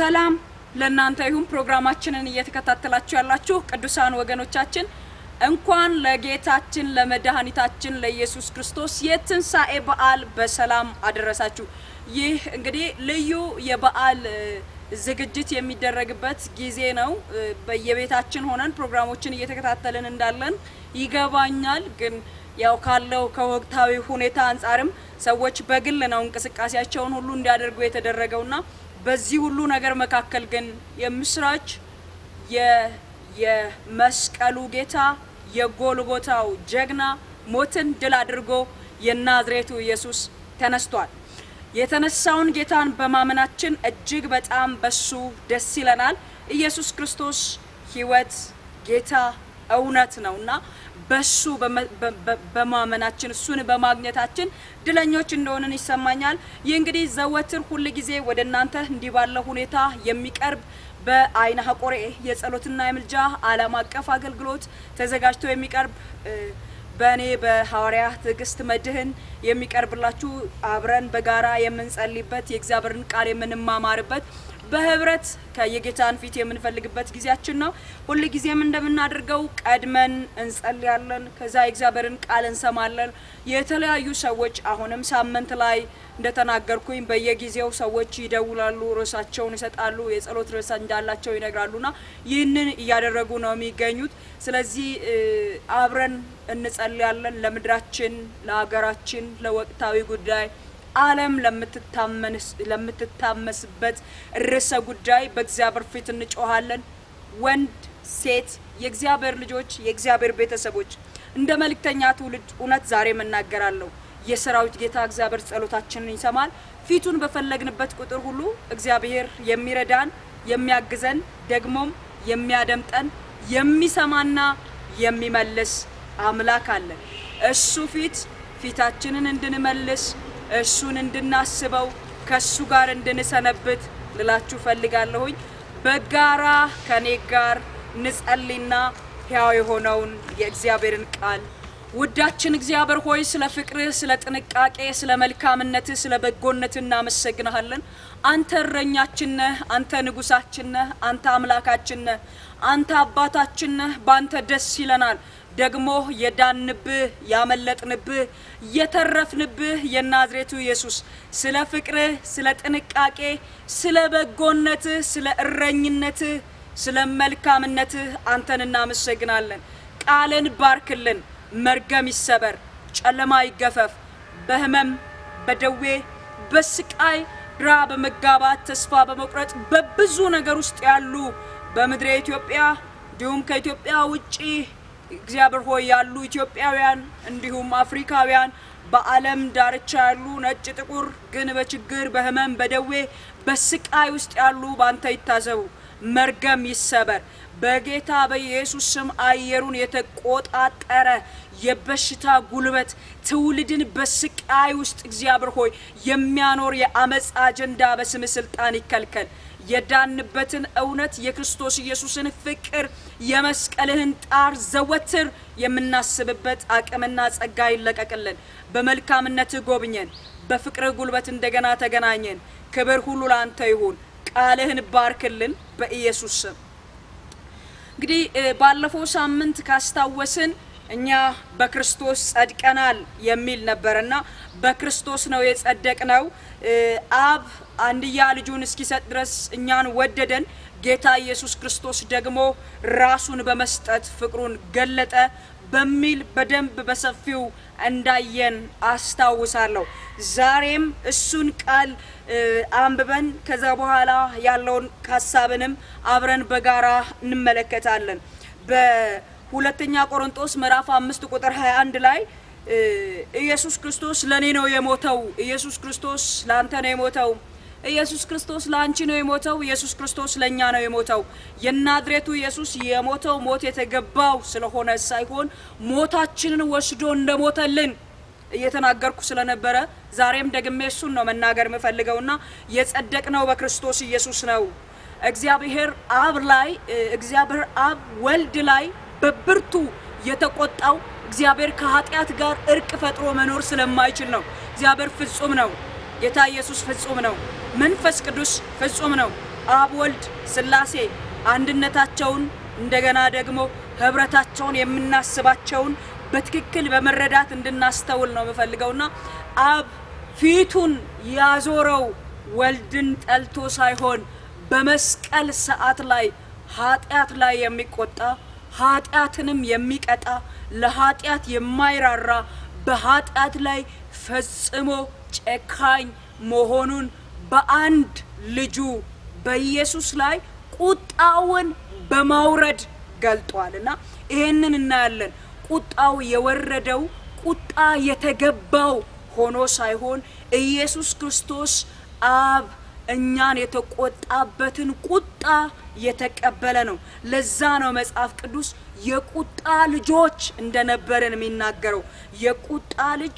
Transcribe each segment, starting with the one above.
ሰላም ለእናንተ ይሁን። ፕሮግራማችንን እየተከታተላችሁ ያላችሁ ቅዱሳን ወገኖቻችን እንኳን ለጌታችን ለመድኃኒታችን ለኢየሱስ ክርስቶስ የትንሣኤ በዓል በሰላም አደረሳችሁ። ይህ እንግዲህ ልዩ የበዓል እ, ዝግጅት የሚደረግበት ጊዜ ነው። እ, በየቤታችን ሆነን ፕሮግራሞችን እየተከታተልን እንዳለን ይገባኛል። ግን ያው ካለው ከወቅታዊ ሁኔታ አንጻርም ሰዎች በግል ነው እንቅስቃሴያቸውን ሁሉ እንዲያደርጉ የተደረገውና በዚህ ሁሉ ነገር መካከል ግን የምስራች የ- የመስቀሉ ጌታ የጎልጎታው ጀግና ሞትን ድል አድርጎ የናዝሬቱ ኢየሱስ ተነስቷል። የተነሳውን ጌታን በማመናችን እጅግ በጣም በሱ ደስ ይለናል። ኢየሱስ ክርስቶስ ሕይወት፣ ጌታ፣ እውነት ነው እና በሱ በመ- በ- በ- በማመናችን እሱን በማግኘታችን ድለኞች እንደሆንን ይሰማኛል። ይህ እንግዲህ ዘወትር ሁል ጊዜ ወደ እናንተ እንዲህ ባለ ሁኔታ የሚቀርብ በአይነ ሀቆሬ የጸሎትና የምልጃ ዓለም አቀፍ አገልግሎት ተዘጋጅቶ የሚቀርብ እ፣ በእኔ በሐዋርያ ትዕግስት መድህን የሚቀርብላችሁ አብረን በጋራ የምንጸልይበት የእግዚአብሔርን ቃል የምንማማርበት በህብረት ከየጌታን ፊት የምንፈልግበት ጊዜያችን ነው። ሁል ጊዜም እንደምናደርገው ቀድመን እንጸልያለን። ከዛ የእግዚአብሔርን ቃል እንሰማለን። የተለያዩ ሰዎች አሁንም ሳምንት ላይ እንደተናገርኩኝ በየጊዜው ሰዎች ይደውላሉ፣ ርዕሳቸውን ይሰጣሉ፣ የጸሎት ርዕስ እንዳላቸው ይነግራሉና ይህንን እያደረጉ ነው የሚገኙት። ስለዚህ እ, አብረን እንጸልያለን ለምድራችን፣ ለሀገራችን፣ ለወቅታዊ ጉዳይ ዓለም ለምትታመንስ- ለምትታመስበት ርዕሰ ጉዳይ በእግዚአብሔር ፊት እንጮሃለን። ወንድ ሴት፣ የእግዚአብሔር ልጆች፣ የእግዚአብሔር ቤተሰቦች እንደ መልእክተኛ ትውልድ እውነት ዛሬም እናገራለሁ። የሰራዊት ጌታ እግዚአብሔር ጸሎታችንን ይሰማል። ፊቱን በፈለግንበት ቁጥር ሁሉ እግዚአብሔር የሚረዳን የሚያግዘን ደግሞም የሚያደምጠን የሚሰማና የሚመልስ አምላክ አለን። እሱ ፊት ፊታችንን እንድንመልስ እሱን እንድናስበው ከእሱ ጋር እንድንሰነብት ልላችሁ ፈልጋለሁኝ። በጋራ ከኔ ጋር ንጸልይና ሕያው የሆነውን የእግዚአብሔርን ቃል ውዳችን እግዚአብሔር ሆይ ስለ ፍቅርህ፣ ስለ ጥንቃቄ፣ ስለ መልካምነትህ፣ ስለ በጎነትህ እናመሰግንሃለን። አንተ እረኛችን ነህ፣ አንተ ንጉሳችን ነህ፣ አንተ አምላካችን ነህ፣ አንተ አባታችን ነህ። በአንተ ደስ ይለናል። ደግሞ የዳንብህ ያመለጥንብህ የተረፍንብህ የናዝሬቱ ኢየሱስ ስለ ፍቅርህ፣ ስለ ጥንቃቄ፣ ስለ በጎነትህ፣ ስለ እረኝነትህ፣ ስለ መልካምነትህ አንተን እናመሰግናለን። ቃልን ባርክልን። መርገም ይሰበር፣ ጨለማ ይገፈፍ። በህመም በደዌ በስቃይ ግራ በመጋባት ተስፋ በመቁረጥ በብዙ ነገር ውስጥ ያሉ በምድረ ኢትዮጵያ እንዲሁም ከኢትዮጵያ ውጪ እግዚአብሔር ሆይ ያሉ ኢትዮጵያውያን እንዲሁም አፍሪካውያን በዓለም ዳርቻ ያሉ ነጭ ጥቁር ግን በችግር በህመም በደዌ በስቃይ ውስጥ ያሉ ባንተ ይታዘቡ። መርገም ይሰበር። በጌታ በኢየሱስ ስም አየሩን የተቆጣጠረ የበሽታ ጉልበት ትውልድን በስቃይ ውስጥ እግዚአብሔር ሆይ የሚያኖር የአመፅ አጀንዳ በስም ስልጣን ይከልከል። የዳንበትን እውነት የክርስቶስ ኢየሱስን ፍቅር የመስቀልህን ጣር ዘወትር የምናስብበት አቅምና ጸጋ ይለቀቅልን። በመልካምነትህ ጎብኘን። በፍቅርህ ጉልበት እንደገና ተገናኘን። ክብር ሁሉ ለአንተ ይሁን። ቃልህን ባርክልን በኢየሱስ ስም። እንግዲህ እ፣ ባለፈው ሳምንት ካስታወስን እኛ በክርስቶስ ጸድቀናል የሚል ነበርና በክርስቶስ ነው የጸደቅነው። እ፣ አብ አንድያ ልጁን እስኪሰጥ ድረስ እኛን ወደደን። ጌታ ኢየሱስ ክርስቶስ ደግሞ ራሱን በመስጠት ፍቅሩን ገለጠ በሚል በደንብ በሰፊው እንዳየን አስታውሳለሁ። ዛሬም እሱን ቃል እ፣ አንብበን ከዛ በኋላ ያለውን ሀሳብንም አብረን በጋራ እንመለከታለን። በሁለተኛ ቆሮንጦስ ምዕራፍ አምስት ቁጥር 21 ላይ እ፣ ኢየሱስ ክርስቶስ ለእኔ ነው የሞተው፣ ኢየሱስ ክርስቶስ ለአንተ ነው የሞተው ኢየሱስ ክርስቶስ ለአንቺ ነው የሞተው። ኢየሱስ ክርስቶስ ለእኛ ነው የሞተው። የናዝሬቱ ኢየሱስ የሞተው ሞት የተገባው ስለሆነ ሳይሆን ሞታችንን ወስዶ እንደሞተልን እየተናገርኩ ስለነበረ ዛሬም ደግሜ እሱን ነው መናገር የምፈልገውና የጸደቅነው በክርስቶስ ኢየሱስ ነው። እግዚአብሔር አብ ላይ እግዚአብሔር አብ ወልድ ላይ በብርቱ የተቆጣው እግዚአብሔር ከኃጢአት ጋር እርቅ ፈጥሮ መኖር ስለማይችል ነው። እግዚአብሔር ፍጹም ነው። ጌታ ኢየሱስ ፍጹም ነው። መንፈስ ቅዱስ ፍጹም ነው። አብ፣ ወልድ፣ ሥላሴ አንድነታቸውን እንደገና ደግሞ ህብረታቸውን የምናስባቸውን በትክክል በመረዳት እንድናስተውል ነው የምፈልገውና አብ ፊቱን ያዞረው ወልድን ጠልቶ ሳይሆን በመስቀል ሰዓት ላይ ኃጢአት ላይ የሚቆጣ ኃጢአትንም የሚቀጣ ለኃጢአት የማይራራ በኃጢአት ላይ ፈጽሞ ጨካኝ መሆኑን በአንድ ልጁ በኢየሱስ ላይ ቁጣውን በማውረድ ገልጧል እና ይሄንን እናያለን። ቁጣው የወረደው ቁጣ የተገባው ሆኖ ሳይሆን ኢየሱስ ክርስቶስ አብ እኛን የተቆጣበትን ቁጣ የተቀበለ ነው። ለዛ ነው መጽሐፍ ቅዱስ የቁጣ ልጆች እንደነበርን የሚናገረው። የቁጣ ልጅ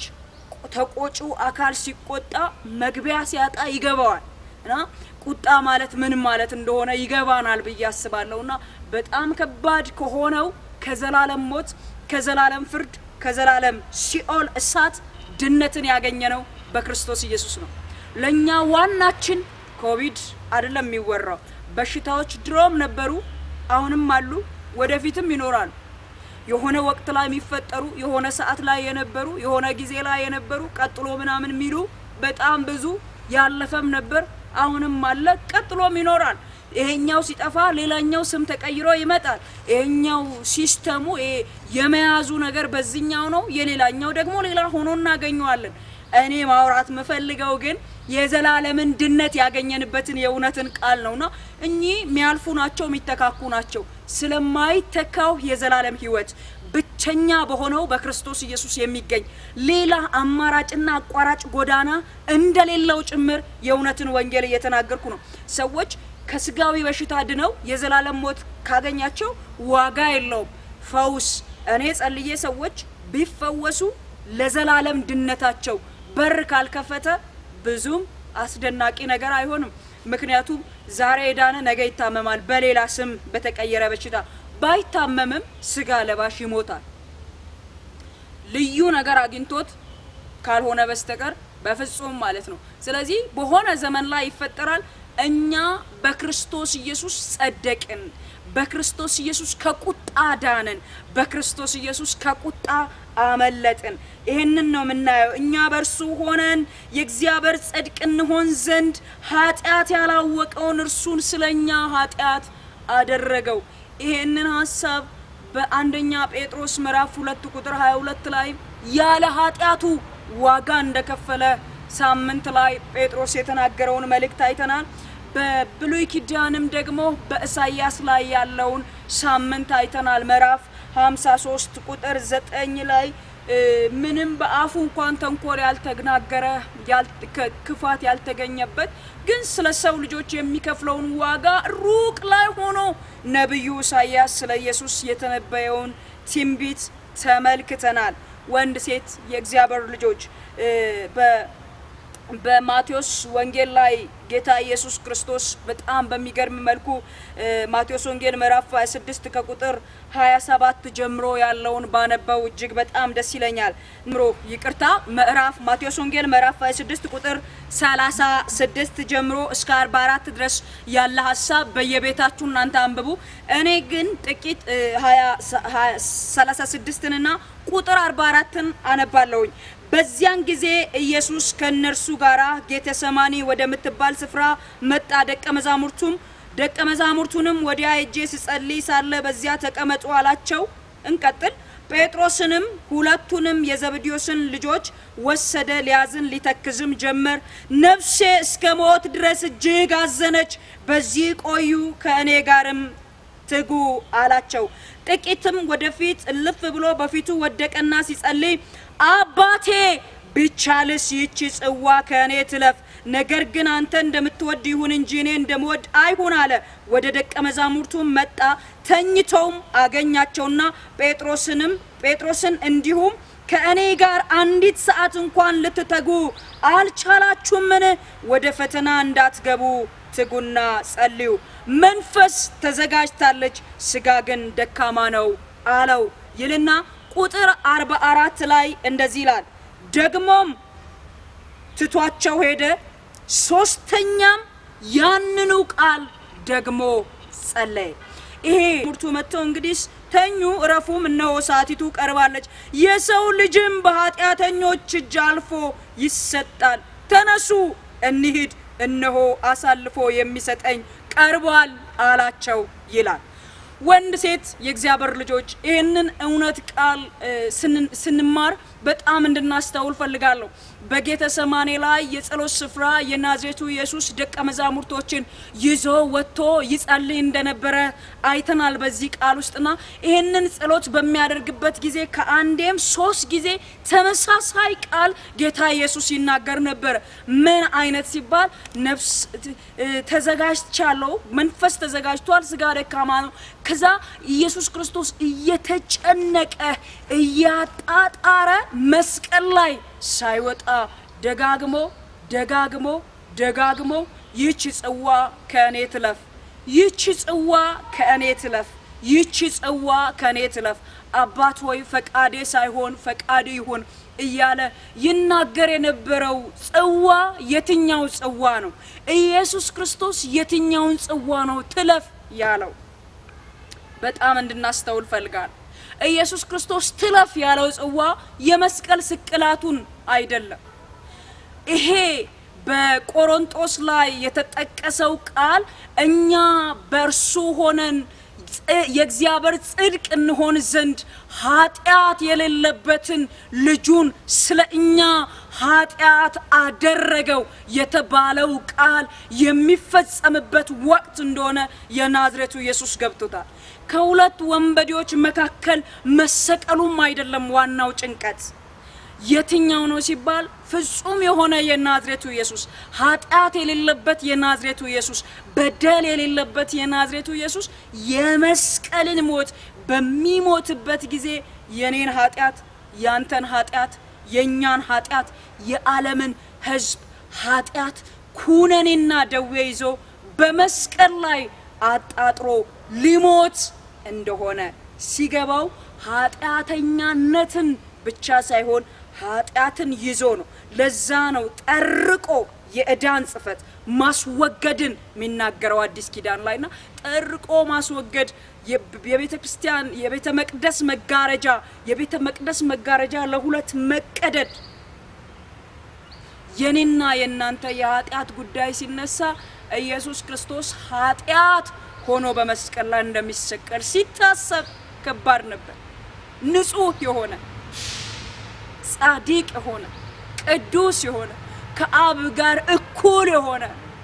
ተቆጩ አካል ሲቆጣ መግቢያ ሲያጣ ይገባዋል እና ቁጣ ማለት ምን ማለት እንደሆነ ይገባናል ብዬ አስባለሁ። እና በጣም ከባድ ከሆነው ከዘላለም ሞት፣ ከዘላለም ፍርድ፣ ከዘላለም ሲኦል እሳት ድነትን ያገኘነው በክርስቶስ ኢየሱስ ነው። ለእኛ ዋናችን ኮቪድ አይደለም የሚወራው። በሽታዎች ድሮም ነበሩ፣ አሁንም አሉ፣ ወደፊትም ይኖራሉ። የሆነ ወቅት ላይ የሚፈጠሩ የሆነ ሰዓት ላይ የነበሩ የሆነ ጊዜ ላይ የነበሩ ቀጥሎ ምናምን የሚሉ በጣም ብዙ ያለፈም ነበር፣ አሁንም አለ፣ ቀጥሎም ይኖራል። ይሄኛው ሲጠፋ ሌላኛው ስም ተቀይሮ ይመጣል። ይሄኛው ሲስተሙ ይሄ የመያዙ ነገር በዚህኛው ነው፣ የሌላኛው ደግሞ ሌላ ሆኖ እናገኘዋለን። እኔ ማውራት የምፈልገው ግን የዘላለምን ድነት ያገኘንበትን የእውነትን ቃል ነውና እኚህ የሚያልፉ ናቸው፣ የሚተካኩ ናቸው። ስለማይተካው የዘላለም ሕይወት ብቸኛ በሆነው በክርስቶስ ኢየሱስ የሚገኝ ሌላ አማራጭና አቋራጭ ጎዳና እንደሌለው ጭምር የእውነትን ወንጌል እየተናገርኩ ነው። ሰዎች ከስጋዊ በሽታ ድነው የዘላለም ሞት ካገኛቸው ዋጋ የለውም። ፈውስ እኔ ጸልዬ ሰዎች ቢፈወሱ ለዘላለም ድነታቸው በር ካልከፈተ ብዙም አስደናቂ ነገር አይሆንም። ምክንያቱም ዛሬ የዳነ ነገ ይታመማል በሌላ ስም በተቀየረ በሽታ። ባይታመምም ስጋ ለባሽ ይሞታል። ልዩ ነገር አግኝቶት ካልሆነ በስተቀር በፍጹም ማለት ነው። ስለዚህ በሆነ ዘመን ላይ ይፈጠራል። እኛ በክርስቶስ ኢየሱስ ጸደቅን። በክርስቶስ ኢየሱስ ከቁጣ ዳንን። በክርስቶስ ኢየሱስ ከቁጣ አመለጥን። ይህንን ነው የምናየው። እኛ በእርሱ ሆነን የእግዚአብሔር ጽድቅ እንሆን ዘንድ ኃጢአት ያላወቀውን እርሱን ስለኛ ኃጢአት አደረገው። ይህንን ሀሳብ በአንደኛ ጴጥሮስ ምዕራፍ ሁለት ቁጥር 22 ላይ ያለ ኃጢአቱ ዋጋ እንደከፈለ ሳምንት ላይ ጴጥሮስ የተናገረውን መልእክት አይተናል። በብሉይ ኪዳንም ደግሞ በኢሳይያስ ላይ ያለውን ሳምንት አይተናል። ምዕራፍ 53 ቁጥር 9 ላይ ምንም በአፉ እንኳን ተንኮል ያልተናገረ ክፋት ያልተገኘበት ግን ስለ ሰው ልጆች የሚከፍለውን ዋጋ ሩቅ ላይ ሆኖ ነቢዩ ኢሳይያስ ስለ ኢየሱስ የተነበየውን ትንቢት ተመልክተናል። ወንድ ሴት የእግዚአብሔር ልጆች በማቴዎስ ወንጌል ላይ ጌታ ኢየሱስ ክርስቶስ በጣም በሚገርም መልኩ ማቴዎስ ወንጌል ምዕራፍ 26 ከቁጥር 27 ጀምሮ ያለውን ባነበው እጅግ በጣም ደስ ይለኛል። ምሮ ይቅርታ፣ ምዕራፍ ማቴዎስ ወንጌል ምዕራፍ 26 ቁጥር 36 ጀምሮ እስከ 44 ድረስ ያለ ሀሳብ በየቤታችሁ እናንተ አንብቡ። እኔ ግን ጥቂት 36ንና ቁጥር 44ን አነባለሁኝ። በዚያን ጊዜ ኢየሱስ ከእነርሱ ጋር ጌተሰማኒ ወደምትባል ስፍራ መጣ። ደቀ መዛሙርቱም ደቀ መዛሙርቱንም ወዲያ ሄጄ ስጸልይ ሳለ በዚያ ተቀመጡ አላቸው። እንቀጥል። ጴጥሮስንም ሁለቱንም የዘብዴዎስን ልጆች ወሰደ፣ ሊያዝን ሊተክዝም ጀመር። ነፍሴ እስከ ሞት ድረስ እጅግ አዘነች፣ በዚህ ቆዩ፣ ከእኔ ጋርም ትጉ አላቸው። ጥቂትም ወደፊት እልፍ ብሎ በፊቱ ወደቀና ሲጸልይ አባቴ ቢቻልስ ይህቺ ጽዋ ከእኔ ትለፍ፣ ነገር ግን አንተ እንደምትወድ ይሁን እንጂ እኔ እንደምወድ አይሁን አለ። ወደ ደቀ መዛሙርቱም መጣ፣ ተኝተውም አገኛቸውና ጴጥሮስንም ጴጥሮስን እንዲሁም ከእኔ ጋር አንዲት ሰዓት እንኳን ልትተጉ አልቻላችሁምን? ወደ ፈተና እንዳትገቡ ትጉና ጸልዩ። መንፈስ ተዘጋጅታለች፣ ስጋ ግን ደካማ ነው አለው ይልና ቁጥር አርባ አራት ላይ እንደዚህ ይላል። ደግሞም ትቷቸው ሄደ። ሶስተኛም ያንኑ ቃል ደግሞ ጸለየ። ይሄ ሙርቱ መጥተው እንግዲህ ተኙ፣ እረፉም፣ እነሆ ሰዓቲቱ ቀርባለች፣ የሰው ልጅም በኃጢአተኞች እጅ አልፎ ይሰጣል። ተነሱ እንሂድ፣ እነሆ አሳልፎ የሚሰጠኝ ቀርቧል አላቸው ይላል። ወንድ ሴት የእግዚአብሔር ልጆች ይህንን እውነት ቃል ስንማር በጣም እንድናስተውል ፈልጋለሁ። በጌተ ሰማኔ ላይ የጸሎት ስፍራ የናዝሬቱ ኢየሱስ ደቀ መዛሙርቶችን ይዞ ወጥቶ ይጸልይ እንደነበረ አይተናል በዚህ ቃል ውስጥና ይህንን ጸሎት በሚያደርግበት ጊዜ ከአንዴም ሶስት ጊዜ ተመሳሳይ ቃል ጌታ ኢየሱስ ይናገር ነበር። ምን አይነት ሲባል ነፍስ ተዘጋጅቻለሁ፣ መንፈስ ተዘጋጅቷል፣ ስጋ ደካማ ነው። ከዛ ኢየሱስ ክርስቶስ እየተጨነቀ እያጣጣረ መስቀል ላይ ሳይወጣ ደጋግሞ ደጋግሞ ደጋግሞ ይህች ጽዋ ከእኔ ትለፍ፣ ይህች ጽዋ ከእኔ ትለፍ፣ ይህች ጽዋ ከእኔ ትለፍ፣ አባት ሆይ ፈቃዴ ሳይሆን ፈቃድ ይሁን እያለ ይናገር የነበረው ጽዋ የትኛው ጽዋ ነው? ኢየሱስ ክርስቶስ የትኛውን ጽዋ ነው ትለፍ ያለው? በጣም እንድናስተውል ፈልጋል። ኢየሱስ ክርስቶስ ትለፍ ያለው ጽዋ የመስቀል ስቅላቱን አይደለም። ይሄ በቆሮንጦስ ላይ የተጠቀሰው ቃል እኛ በእርሱ ሆነን የእግዚአብሔር ጽድቅ እንሆን ዘንድ ኃጢአት የሌለበትን ልጁን ስለ እኛ ኃጢአት አደረገው የተባለው ቃል የሚፈጸምበት ወቅት እንደሆነ የናዝሬቱ ኢየሱስ ገብቶታል። ከሁለት ወንበዴዎች መካከል መሰቀሉም አይደለም ዋናው ጭንቀት። የትኛው ነው ሲባል ፍጹም የሆነ የናዝሬቱ ኢየሱስ፣ ኃጢአት የሌለበት የናዝሬቱ ኢየሱስ፣ በደል የሌለበት የናዝሬቱ ኢየሱስ የመስቀልን ሞት በሚሞትበት ጊዜ የኔን ኃጢአት፣ ያንተን ኃጢአት፣ የእኛን ኃጢአት፣ የዓለምን ሕዝብ ኃጢአት ኩነኔና ደዌ ይዞ በመስቀል ላይ አጣጥሮ ሊሞት እንደሆነ ሲገባው ኃጢአተኛነትን ብቻ ሳይሆን ኃጢአትን ይዞ ነው። ለዛ ነው ጠርቆ የዕዳን ጽሕፈት ማስወገድን የሚናገረው አዲስ ኪዳን ላይ ና ጠርቆ ማስወገድ የቤተ ክርስቲያን የቤተ መቅደስ መጋረጃ የቤተ መቅደስ መጋረጃ ለሁለት መቀደድ የኔና የእናንተ የኃጢአት ጉዳይ ሲነሳ ኢየሱስ ክርስቶስ ኃጢአት ሆኖ በመስቀል ላይ እንደሚሰቀል ሲታሰብ ከባድ ነበር። ንጹሕ የሆነ ጻዲቅ የሆነ ቅዱስ የሆነ ከአብ ጋር እኩል የሆነ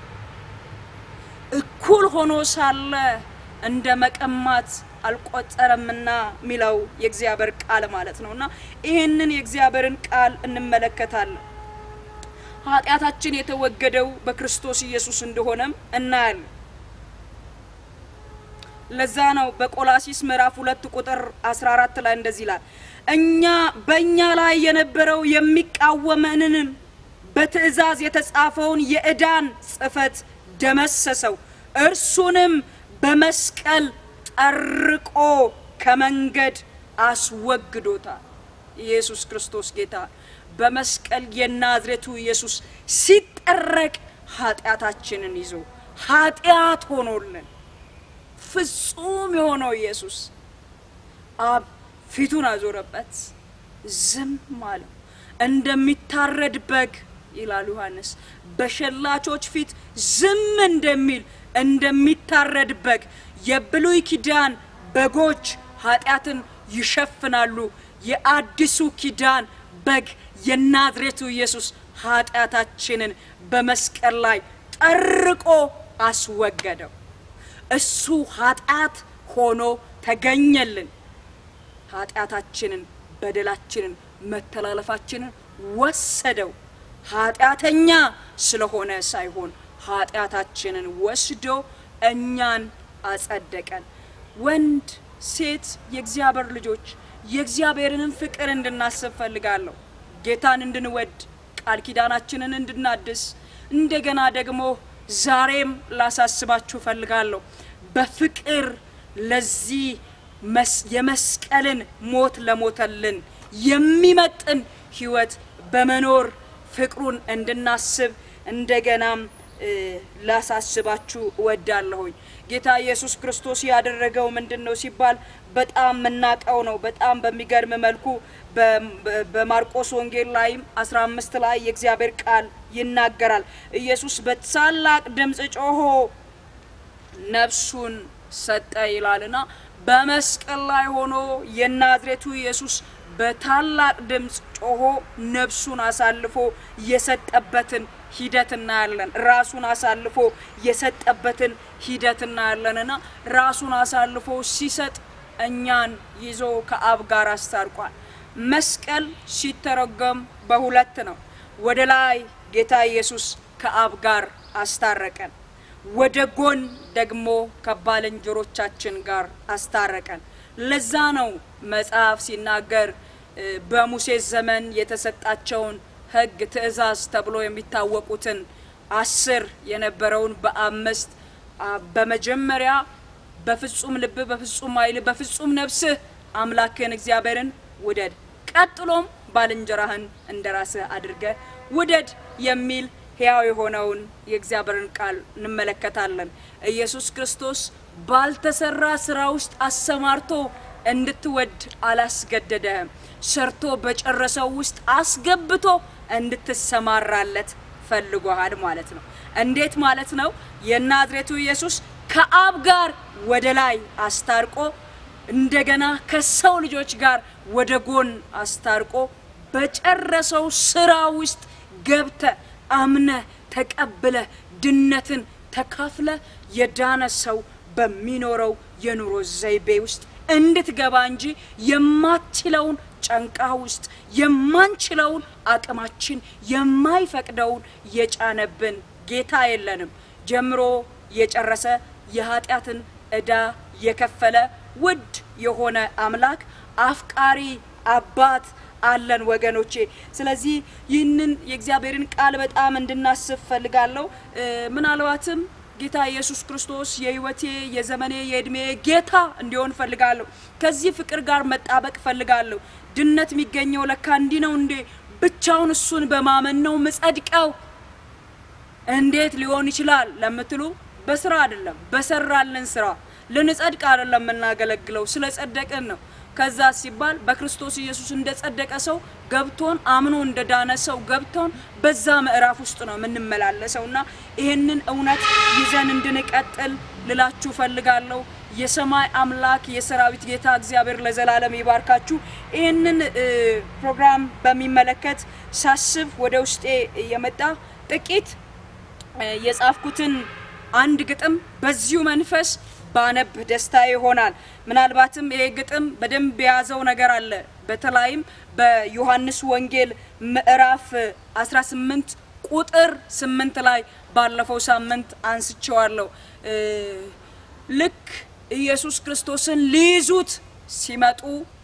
እኩል ሆኖ ሳለ እንደ መቀማት አልቆጠረምና የሚለው የእግዚአብሔር ቃል ማለት ነው። እና ይህንን የእግዚአብሔርን ቃል እንመለከታለን። ኃጢአታችን የተወገደው በክርስቶስ ኢየሱስ እንደሆነም እናያለን። ለዛ ነው በቆላሲስ ምዕራፍ ሁለት ቁጥር 14 ላይ እንደዚህ ይላል እኛ በእኛ ላይ የነበረው የሚቃወመንንም በትእዛዝ የተጻፈውን የዕዳን ጽሕፈት ደመሰሰው፣ እርሱንም በመስቀል ጠርቆ ከመንገድ አስወግዶታል። ኢየሱስ ክርስቶስ ጌታ በመስቀል የናዝሬቱ ኢየሱስ ሲጠረቅ ኃጢአታችንን ይዞ ኃጢአት ሆኖልን ፍጹም የሆነው ኢየሱስ አብ ፊቱን አዞረበት፣ ዝም አለው። እንደሚታረድ በግ ይላል ዮሐንስ፣ በሸላቾች ፊት ዝም እንደሚል እንደሚታረድ በግ የብሉይ ኪዳን በጎች ኃጢአትን ይሸፍናሉ። የአዲሱ ኪዳን በግ የናዝሬቱ ኢየሱስ ኃጢአታችንን በመስቀል ላይ ጠርቆ አስወገደው። እሱ ኃጢአት ሆኖ ተገኘልን። ኃጢአታችንን፣ በደላችንን፣ መተላለፋችንን ወሰደው። ኃጢአተኛ ስለሆነ ሳይሆን ኃጢአታችንን ወስዶ እኛን አጸደቀን። ወንድ ሴት፣ የእግዚአብሔር ልጆች የእግዚአብሔርንም ፍቅር እንድናስብ ፈልጋለሁ። ጌታን እንድንወድ ቃል ኪዳናችንን እንድናድስ እንደገና ደግሞ ዛሬም ላሳስባችሁ ፈልጋለሁ። በፍቅር ለዚህ የመስቀልን ሞት ለሞተልን የሚመጥን ሕይወት በመኖር ፍቅሩን እንድናስብ እንደገናም ላሳስባችሁ እወዳለሁኝ። ጌታ ኢየሱስ ክርስቶስ ያደረገው ምንድን ነው ሲባል በጣም የምናውቀው ነው። በጣም በሚገርም መልኩ በማርቆስ ወንጌል ላይም 15 ላይ የእግዚአብሔር ቃል ይናገራል። ኢየሱስ በታላቅ ድምፅ ጮሆ ነፍሱን ሰጠ ይላልና በመስቀል ላይ ሆኖ የናዝሬቱ ኢየሱስ በታላቅ ድምፅ ጮሆ ነፍሱን አሳልፎ የሰጠበትን ሂደት እናያለን። ራሱን አሳልፎ የሰጠበትን ሂደት እናያለንና ራሱን አሳልፎ ሲሰጥ እኛን ይዞ ከአብ ጋር አስታርቋል። መስቀል ሲተረጎም በሁለት ነው። ወደ ላይ ጌታ ኢየሱስ ከአብ ጋር አስታረቀን፣ ወደ ጎን ደግሞ ከባልንጀሮቻችን ጋር አስታረቀን። ለዛ ነው መጽሐፍ ሲናገር በሙሴ ዘመን የተሰጣቸውን ሕግ ትእዛዝ ተብሎ የሚታወቁትን አስር የነበረውን በአምስት በመጀመሪያ በፍጹም ልብ፣ በፍጹም ኃይል፣ በፍጹም ነፍስህ አምላክህን እግዚአብሔርን ውደድ፣ ቀጥሎም ባልንጀራህን እንደ ራስህ አድርገህ ውደድ የሚል ሕያው የሆነውን የእግዚአብሔርን ቃል እንመለከታለን። ኢየሱስ ክርስቶስ ባልተሰራ ስራ ውስጥ አሰማርቶ እንድትወድ አላስገደደህም። ሰርቶ በጨረሰው ውስጥ አስገብቶ እንድትሰማራለት ፈልጎሃል ማለት ነው። እንዴት ማለት ነው? የናዝሬቱ ኢየሱስ ከአብ ጋር ወደ ላይ አስታርቆ እንደገና ከሰው ልጆች ጋር ወደ ጎን አስታርቆ በጨረሰው ስራ ውስጥ ገብተ አምነ ተቀብለ ድነትን ተካፍለ የዳነ ሰው በሚኖረው የኑሮ ዘይቤ ውስጥ እንድትገባ እንጂ የማትችለውን ጫንቃ ውስጥ የማንችለውን አቅማችን የማይፈቅደውን የጫነብን ጌታ የለንም። ጀምሮ የጨረሰ የኃጢአትን ዕዳ የከፈለ ውድ የሆነ አምላክ አፍቃሪ አባት አለን ወገኖቼ። ስለዚህ ይህንን የእግዚአብሔርን ቃል በጣም እንድናስብ ፈልጋለሁ። ምናልባትም ጌታ ኢየሱስ ክርስቶስ የሕይወቴ የዘመኔ የእድሜ ጌታ እንዲሆን ፈልጋለሁ። ከዚህ ፍቅር ጋር መጣበቅ ፈልጋለሁ። ድነት የሚገኘው ለካ እንዲህ ነው እንዴ? ብቻውን እሱን በማመን ነው ምጸድቀው? እንዴት ሊሆን ይችላል ለምትሉ በስራ አይደለም፣ በሰራልን ስራ ልንጸድቅ አይደለም የምናገለግለው፣ ስለ ጸደቅን ነው። ከዛ ሲባል በክርስቶስ ኢየሱስ እንደ ጸደቀ ሰው ገብቶን አምኖ እንደ ዳነ ሰው ገብቶን በዛ ምዕራፍ ውስጥ ነው የምንመላለሰው እና ይህንን እውነት ይዘን እንድንቀጥል ልላችሁ ፈልጋለሁ። የሰማይ አምላክ የሰራዊት ጌታ እግዚአብሔር ለዘላለም ይባርካችሁ። ይህንን ፕሮግራም በሚመለከት ሳስብ ወደ ውስጤ የመጣ ጥቂት የጻፍኩትን አንድ ግጥም በዚሁ መንፈስ ባነብ ደስታ ይሆናል። ምናልባትም ይሄ ግጥም በደንብ የያዘው ነገር አለ። በተለይም በዮሐንስ ወንጌል ምዕራፍ 18 ቁጥር 8 ላይ ባለፈው ሳምንት አንስቼዋለሁ። ልክ ኢየሱስ ክርስቶስን ሊይዙት ሲመጡ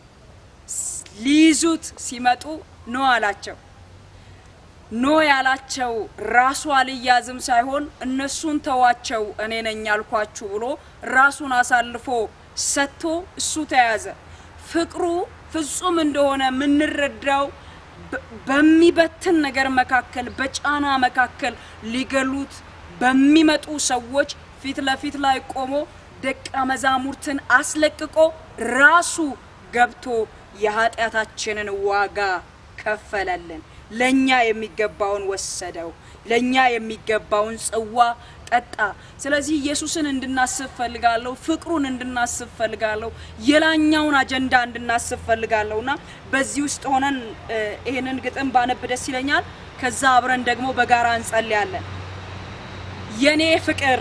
ሊይዙት ሲመጡ ኖ አላቸው። ኖ ያላቸው ራሱ አልያዝም ሳይሆን እነሱን ተዋቸው እኔ ነኝ ያልኳችሁ ብሎ ራሱን አሳልፎ ሰጥቶ እሱ ተያዘ። ፍቅሩ ፍጹም እንደሆነ የምንረዳው በሚበትን ነገር መካከል፣ በጫና መካከል ሊገሉት በሚመጡ ሰዎች ፊት ለፊት ላይ ቆሞ ደቀ መዛሙርትን አስለቅቆ ራሱ ገብቶ የኃጢአታችንን ዋጋ ከፈለልን። ለኛ የሚገባውን ወሰደው። ለኛ የሚገባውን ጽዋ ጠጣ። ስለዚህ ኢየሱስን እንድናስብ ፈልጋለሁ። ፍቅሩን እንድናስብ ፈልጋለሁ። የላኛውን አጀንዳ እንድናስብ ፈልጋለሁ እና በዚህ ውስጥ ሆነን ይህንን ግጥም ባነብ ደስ ይለኛል። ከዛ አብረን ደግሞ በጋራ እንጸልያለን። የኔ ፍቅር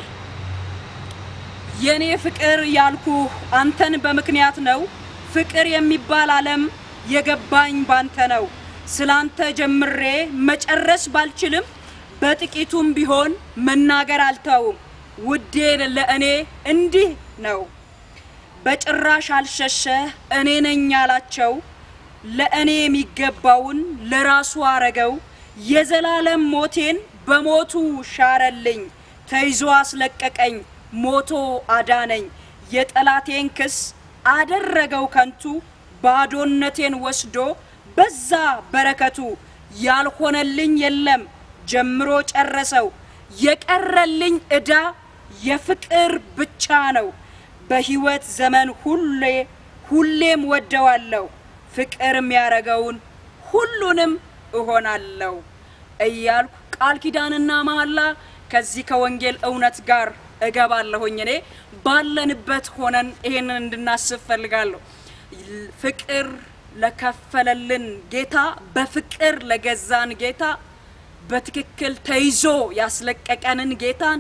የኔ ፍቅር ያልኩ አንተን በምክንያት ነው። ፍቅር የሚባል ዓለም የገባኝ ባንተ ነው። ስላንተ ጀምሬ መጨረስ ባልችልም በጥቂቱም ቢሆን መናገር አልተውም። ውዴ ለእኔ እንዲህ ነው፣ በጭራሽ አልሸሸ እኔ ነኝ ያላቸው ለእኔ የሚገባውን ለራሱ አረገው። የዘላለም ሞቴን በሞቱ ሻረልኝ፣ ተይዞ አስለቀቀኝ፣ ሞቶ አዳነኝ። የጠላቴን ክስ አደረገው ከንቱ፣ ባዶነቴን ወስዶ በዛ በረከቱ። ያልሆነልኝ የለም ጀምሮ ጨረሰው፣ የቀረልኝ ዕዳ የፍቅር ብቻ ነው። በሕይወት ዘመን ሁሌ ሁሌም ወደዋለሁ። ፍቅር የሚያረገውን ሁሉንም እሆናለሁ እያልኩ ቃል ኪዳንና መሐላ ከዚህ ከወንጌል እውነት ጋር እገባለሁኝ። እኔ ባለንበት ሆነን ይሄንን እንድናስብ ፈልጋለሁ። ፍቅር ለከፈለልን ጌታ፣ በፍቅር ለገዛን ጌታ፣ በትክክል ተይዞ ያስለቀቀንን ጌታን፣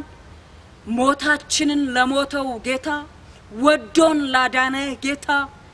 ሞታችንን ለሞተው ጌታ፣ ወዶን ላዳነ ጌታ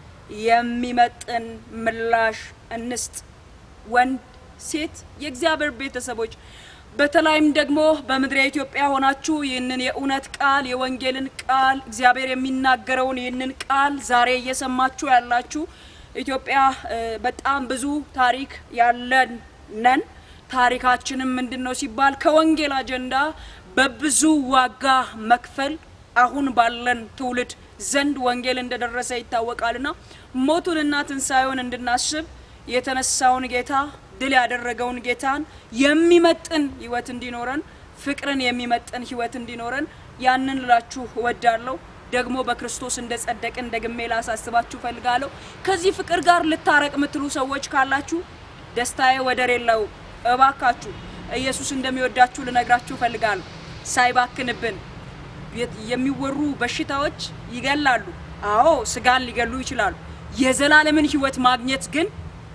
የሚመጥን ምላሽ እንስጥ። ወንድ ሴት፣ የእግዚአብሔር ቤተሰቦች በተለይም ደግሞ በምድረ ኢትዮጵያ ሆናችሁ ይህንን የእውነት ቃል የወንጌልን ቃል እግዚአብሔር የሚናገረውን ይህንን ቃል ዛሬ እየሰማችሁ ያላችሁ ኢትዮጵያ በጣም ብዙ ታሪክ ያለን ነን። ታሪካችንም ምንድን ነው ሲባል ከወንጌል አጀንዳ በብዙ ዋጋ መክፈል አሁን ባለን ትውልድ ዘንድ ወንጌል እንደደረሰ ይታወቃልና ሞቱንና ትንሣኤውን እንድናስብ የተነሳውን ጌታ ድል ያደረገውን ጌታን የሚመጥን ሕይወት እንዲኖረን ፍቅርን የሚመጥን ሕይወት እንዲኖረን ያንን ልላችሁ እወዳለሁ። ደግሞ በክርስቶስ እንደ ጸደቅን ደግሜ ላሳስባችሁ ፈልጋለሁ። ከዚህ ፍቅር ጋር ልታረቅ የምትሉ ሰዎች ካላችሁ ደስታዬ ወደር የለው። እባካችሁ ኢየሱስ እንደሚወዳችሁ ልነግራችሁ ፈልጋለሁ። ሳይባክንብን የሚወሩ በሽታዎች ይገላሉ። አዎ ስጋን ሊገሉ ይችላሉ። የዘላለምን ሕይወት ማግኘት ግን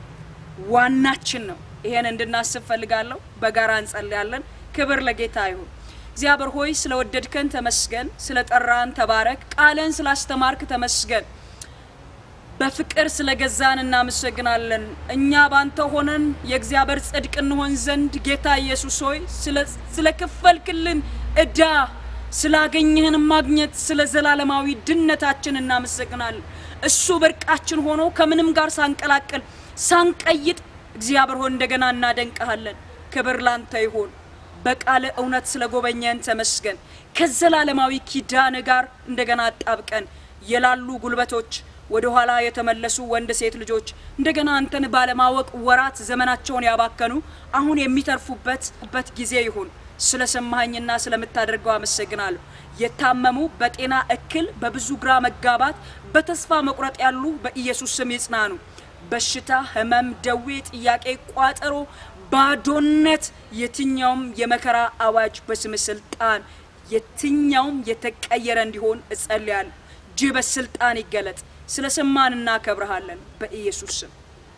ዋናችን ነው። ይሄን እንድናስብ ፈልጋለሁ። በጋራ እንጸልያለን። ክብር ለጌታ ይሁን። እግዚአብሔር ሆይ ስለወደድከን ተመስገን፣ ስለ ጠራን ተባረክ፣ ቃልን ስላስተማርክ ተመስገን፣ በፍቅር ስለገዛን እናመሰግናለን። እኛ ባንተ ሆነን የእግዚአብሔር ጽድቅ እንሆን ዘንድ ጌታ ኢየሱስ ሆይ ስለከፈልክልን ዕዳ ስላገኘህን ማግኘት ስለ ዘላለማዊ ድነታችን እናመሰግናለን። እሱ ብርቃችን ሆኖ ከምንም ጋር ሳንቀላቅል ሳንቀይጥ እግዚአብሔር ሆይ እንደገና እናደንቀሃለን። ክብር ላንተ ይሁን። በቃለ እውነት ስለ ጎበኘን ተመስገን። ከዘላለማዊ ኪዳን ጋር እንደገና አጣብቀን የላሉ ጉልበቶች ወደ ኋላ የተመለሱ ወንድ ሴት ልጆች እንደገና አንተን ባለማወቅ ወራት ዘመናቸውን ያባከኑ አሁን የሚተርፉበት በት ጊዜ ይሁን። ስለ ሰማኸኝና ስለምታደርገው አመሰግናለሁ። የታመሙ በጤና እክል በብዙ ግራ መጋባት በተስፋ መቁረጥ ያሉ በኢየሱስ ስም ይጽናኑ። በሽታ፣ ህመም፣ ደዌ፣ ጥያቄ፣ ቋጠሮ፣ ባዶነት፣ የትኛውም የመከራ አዋጅ በስም ስልጣን የትኛውም የተቀየረ እንዲሆን እጸልያለሁ። እጅህ በስልጣን ይገለጥ። ስለ ሰማን እናከብረሃለን በኢየሱስ ስም።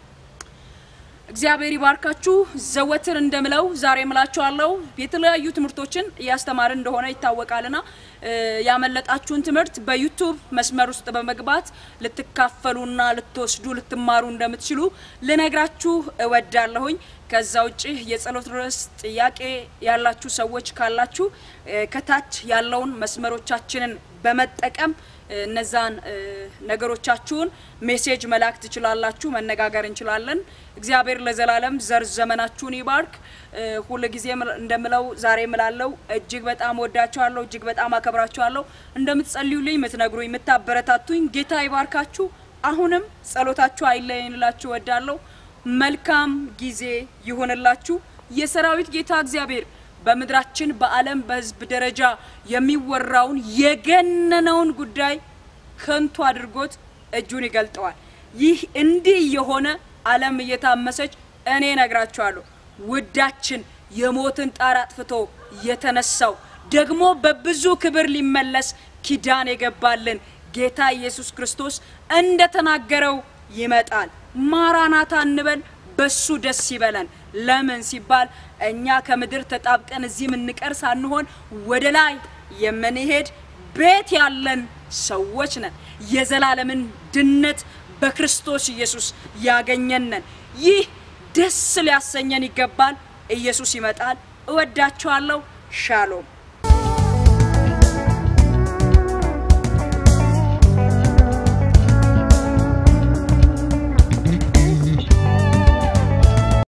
እግዚአብሔር ይባርካችሁ። ዘወትር እንደምለው ዛሬ ምላችኋለሁ የተለያዩ ትምህርቶችን እያስተማርን እንደሆነ ይታወቃልና ያመለጣችሁን ትምህርት በዩቱብ መስመር ውስጥ በመግባት ልትካፈሉና ልትወስዱ ልትማሩ እንደምትችሉ ልነግራችሁ እወዳለሁኝ። ከዛ ውጭ የጸሎት ርዕስ ጥያቄ ያላችሁ ሰዎች ካላችሁ ከታች ያለውን መስመሮቻችንን በመጠቀም እነዛን ነገሮቻችሁን ሜሴጅ መላክ ትችላላችሁ። መነጋገር እንችላለን። እግዚአብሔር ለዘላለም ዘር ዘመናችሁን ይባርክ። ሁል ጊዜ እንደምለው ዛሬ ምላለው እጅግ በጣም ወዳችኋለሁ፣ እጅግ በጣም አከብራችኋለሁ። እንደምትጸልዩልኝ፣ የምትነግሩኝ፣ የምታበረታቱኝ ጌታ ይባርካችሁ። አሁንም ጸሎታችሁ አይለየን እላችሁ እወዳለሁ። መልካም ጊዜ ይሁንላችሁ። የሰራዊት ጌታ እግዚአብሔር በምድራችን በዓለም በሕዝብ ደረጃ የሚወራውን የገነነውን ጉዳይ ከንቱ አድርጎት እጁን ይገልጠዋል። ይህ እንዲህ የሆነ ዓለም እየታመሰች እኔ ነግራችኋለሁ። ውዳችን የሞትን ጣር አጥፍቶ የተነሳው ደግሞ በብዙ ክብር ሊመለስ ኪዳን የገባልን ጌታ ኢየሱስ ክርስቶስ እንደተናገረው ይመጣል። ማራናታ እንበል፣ በሱ ደስ ይበለን። ለምን ሲባል እኛ ከምድር ተጣብቀን እዚህ የምንቀር ሳንሆን ወደ ላይ የምንሄድ ቤት ያለን ሰዎች ነን። የዘላለምን ድነት በክርስቶስ ኢየሱስ ያገኘነን። ይህ ደስ ሊያሰኘን ይገባል። ኢየሱስ ይመጣል። እወዳችኋለሁ። ሻሎም